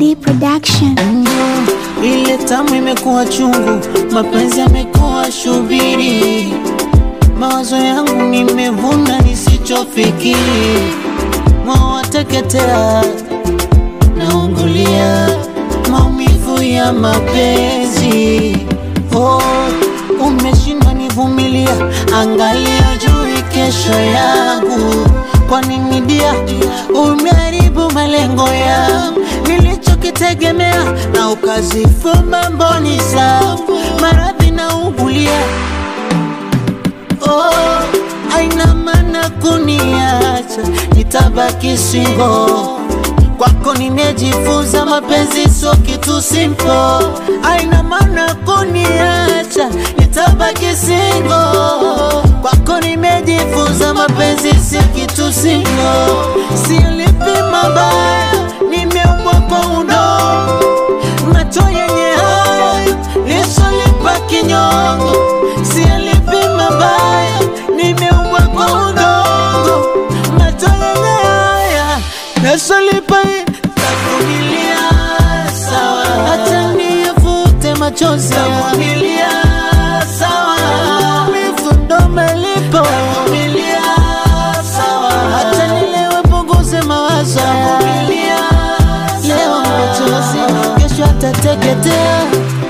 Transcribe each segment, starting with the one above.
D Production. Ile tamu imekuwa chungu, mapenzi yamekuwa shubiri, mawazo yangu nimevuna nisichofikiri, moyo wateketea, naungulia maumivu ya mapenzi. Oh, umeshindwa nivumilia, angalia juu kesho yangu. Kwa nini dia umeharibu malengo yangu nilichokitegemea, na ukazifumba mboni zangu, maradhi na ugulia. Oh, aina maana kuniacha, nitabaki single kwako nimejifunza mapenzi sio kitu simple, aina maana kuniacha, nitabaki single. Kwako nimejifunza mapenzi sio kitu simple, silipi mabaya, nimeumbwa kwa udongo, macho yenye haya lisolipa kinyongo, silipi mabaya, nimeumbwa kwa udongo, macho yenye haya nasolipa tavumilia sawa, hata niyafute machozi tavumilia sawa, maumivu ndo malipo tavumilia sawa, hata nilewe punguze mawazo tavumilia leo machozi, kesho atateketea.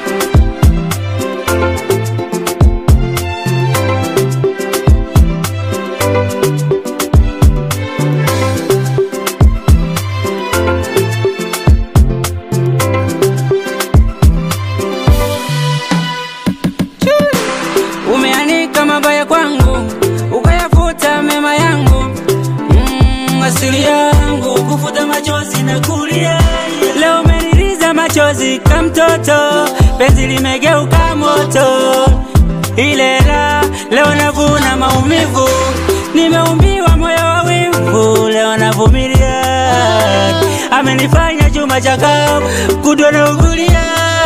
Umeanika mabaya kwangu, ukayafuta mema yangu. Mm, asili yangu kufuta machozi na kulia. Leo umeniliza machozi kama mtoto, penzi limegeuka moto. Ile la leo navuna maumivu, nimeumbiwa moyo wa wivu, leo navumilia. Amenifanya chuma cha kao, kudwa na ugulia,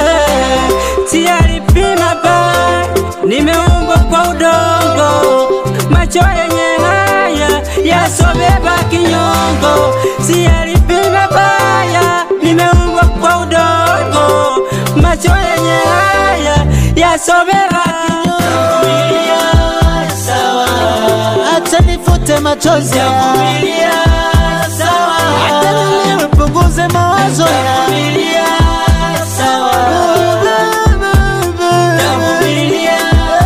sialipima pa nimeumbwa kwa udongo, macho yenye haya yasobeba kinyongo, siyalipima baya. Nimeumbwa kwa udongo, macho yenye haya yasobeba Vumilia, sawa, hata nifute machozi Vumilia, sawa. hata nilewe punguze mawazo Vumilia, sawa. Vumilia,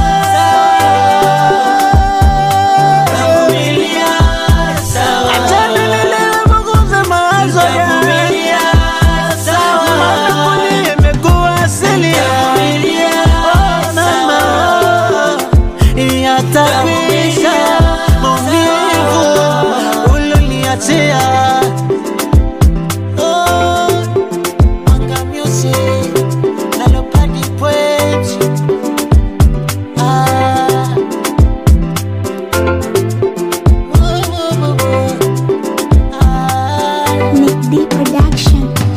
Vumilia, sawa. hata nilewe punguze mawazo Vumilia, sawa. Maana imekuwa asili Vumilia, Oh, mama, yatakwisha maumivu uloniachia. Oh, Mwanga Music, na Leopardi Pwech. Ah. Oh, oh, oh, oh. Ah. Nick D Production.